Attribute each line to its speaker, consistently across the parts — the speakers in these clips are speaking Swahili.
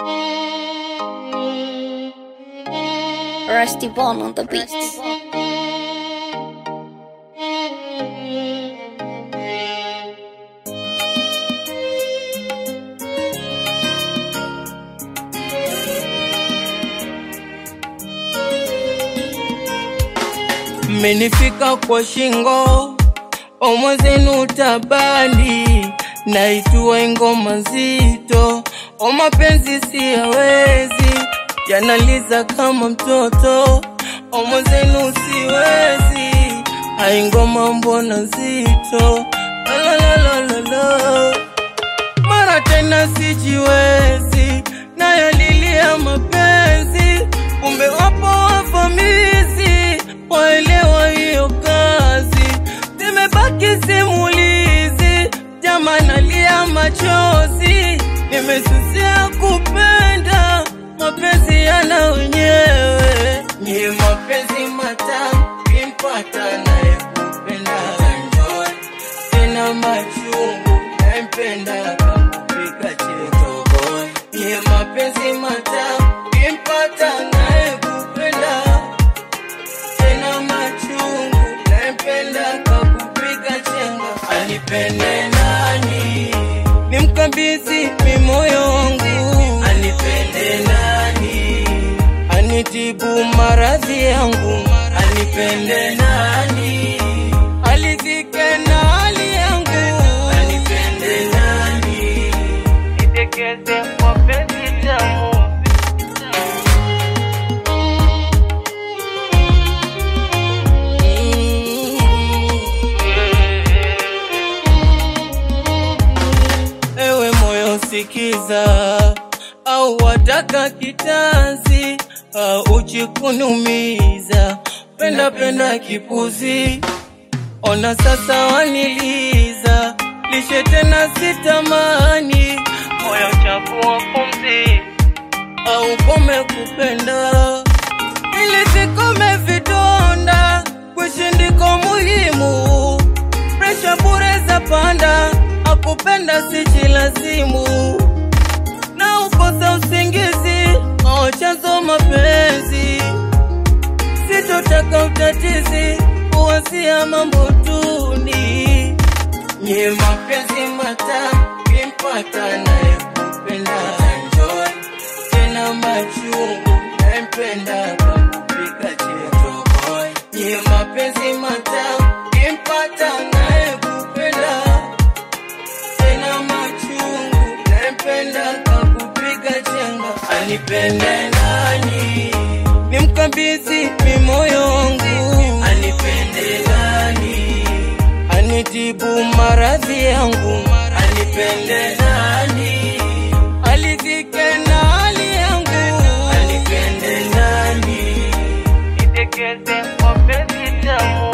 Speaker 1: Rusty Bone on the beat.
Speaker 2: Mmenifika kwa shingo omwezenu tabani naitua ingoma nzito o mapenzi siyawezi yanaliza kama mtoto omwezenu siwezi aingoma mbona nzito Lalalalala. mara tena sijiwezi nayalilia mapenzi kumbe wapo wavamizi waelewa hiyo kazi zimebaki simulizi jama nalia machozi nimesusia kupenda mapenzi yana wenyewe ni mapenzi matamu kimpata naye kupenda enjoy tena machungu nampenda kakupika cheto boy ni mapenzi matamu kimpata naye kupenda tena machungu nampenda kakupiga chenga anipende nani nimkabidhi mimoyo wangu anipende nani anitibu maradhi yangu anipende nani alizike na hali yangu anipende nani nitekeze mapenzi tamu Ewe moyo sikiza, au wataka kitanzi au uchikunumiza, penda penda kipuzi, ona sasa waniliza, lishe tena sitamani, moyo chakua pumzi au kome kupenda ili sikome vidonda, kushindiko muhimu presha bure za panda, akupenda sijilazimu, na ukosa usingizi au chanzo mapenzi, sitotaka utatizi, uwasia mambo tuni, nye mapenzi matamu kimpata naye kupenda enjoy tena machungu nampenda kakupika cheto boy nye mapenzi matamu kimpata naye kupenda tena machungu nampenda kakupiga chenga anipende nani nimkabidhi mimoyo wangu anipende nani anitibu maradhi yangu anipende nani alizike na hali yangu anipende nani nitekeze mapenzi tamu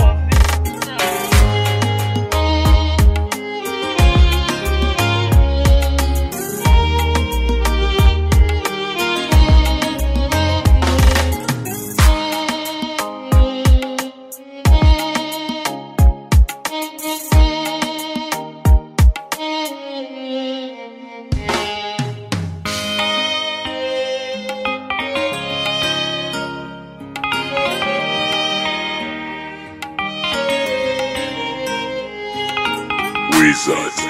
Speaker 3: Wizard.